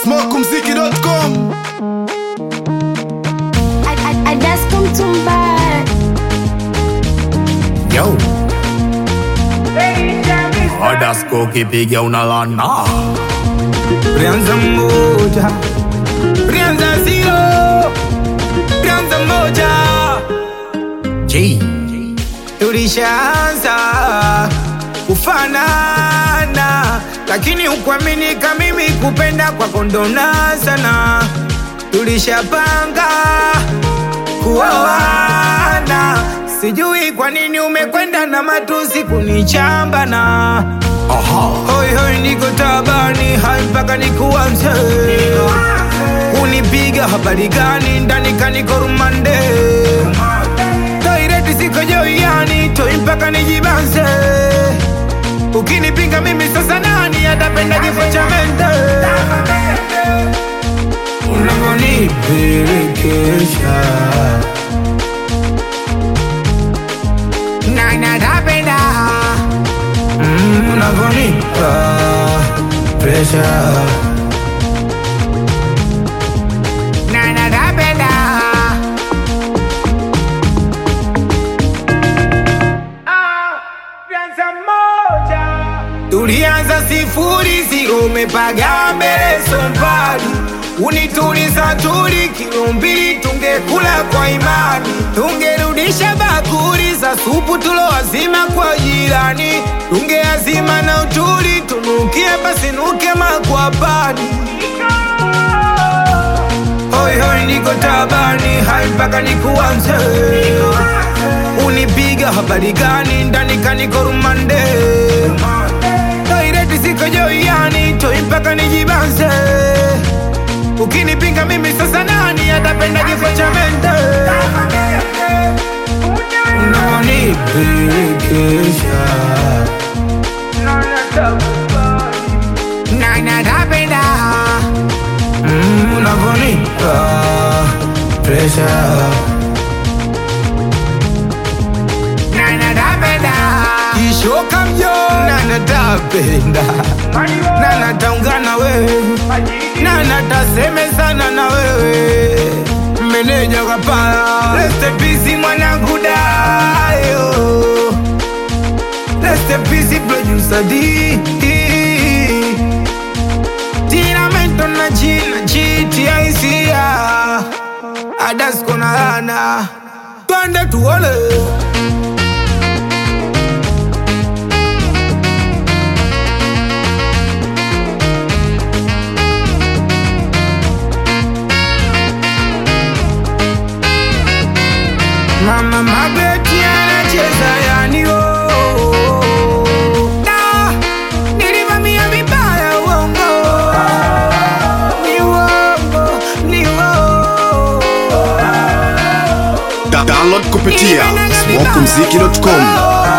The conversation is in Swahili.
smokumziki.com I, I, I just come to buy. Yo. Adasko kipiga unalana Rianza moja, rianza zero, rianza moja. G Tulishaanza kufanana, lakini ukuaminika mimi kupenda kwako ndona sana. Tulishapanga kuoana, sijui kwa nini umekwenda na matusi kunichambana. Aha Hoi hoi niko tabani hai mpaka nikuanze Unipiga habari gani ndani kaniko rumande Toireti siko joiani toi mpaka nijibanze Ukinipinga mimi sasa nani atapenda kifo cha mende Unavyonipelekesha Nani atapenda Mm, unavyonipa pressure na napenda tulianza sifuri ziro umepaga mbele sombali unituliza tuli kilo mbili tungekula kwa imani tungerudisha bakuri za supu tulowazima kwa jirani tungeazima na utuli tunukie pasinuke makwapani hoi hoi niko tabani hai mpaka nikuanze unipiga habari gani ndani kaniko rumande toireti siko joiani toi mpaka nijibanze ukinipinga mimi sasa nani atapenda kifo cha mende unaonipelekesha nani atapenda Mm, unavyonipa pressure na natapenda kishoka mjo na natapenda na nataungana wewe na natasemezana na wewe meneja kapala lestepisi mwanangu dayo lestepisi producer D tiramento na jina jitiaisia adasko na lana twende tuone Mama Mabeti anacheza yani oh, oh, oh. Da, nilivamia vibaya uongo ni uongo ni uongo Da- download kupitia smokumziki.com